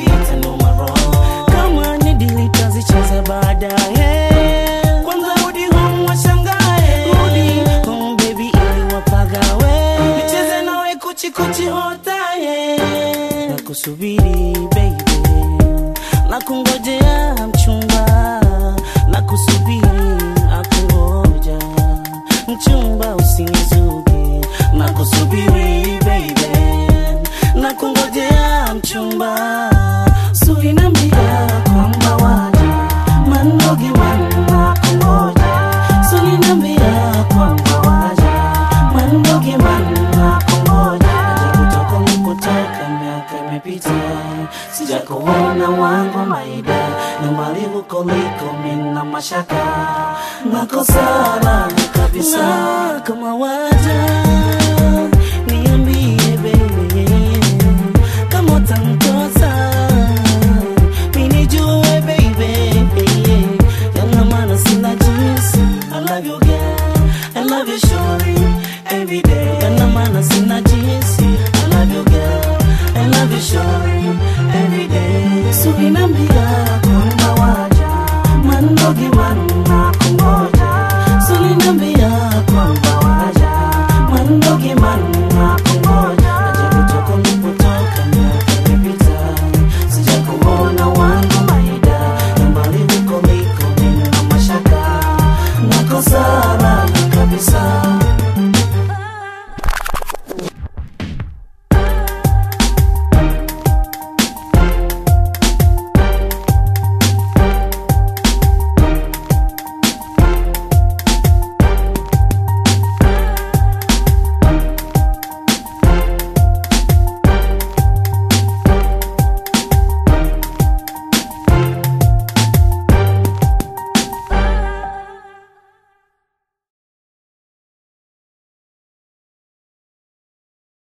itanuma roho kama ni dili tazicheza baadaye kwanza rudi home washangae rudi home baby ili wapagawe nicheze nawe kuchikuchi hotaye na kusubiri baby na kungojea mchumba na kusubiri akungoja mchumba usinizuge na kusubiri baby na kungojea mchumba sulinambia kwamba waje mandogi manna kungoja sulinambia kwamba waje mandogi manna kungoja aje kutoka nilipotoka miaka imepita sijakuona wangu maida nyumbani huko liko mina mashaka nakosala kabisa na kama waja niambie baby kama utanitosa minijue baby yana maana sina jinsi I love you girl I love you shorty every day yana maana sina jinsi I love you girl I love you shorty every day sulinambia kwamba waja mandogi manna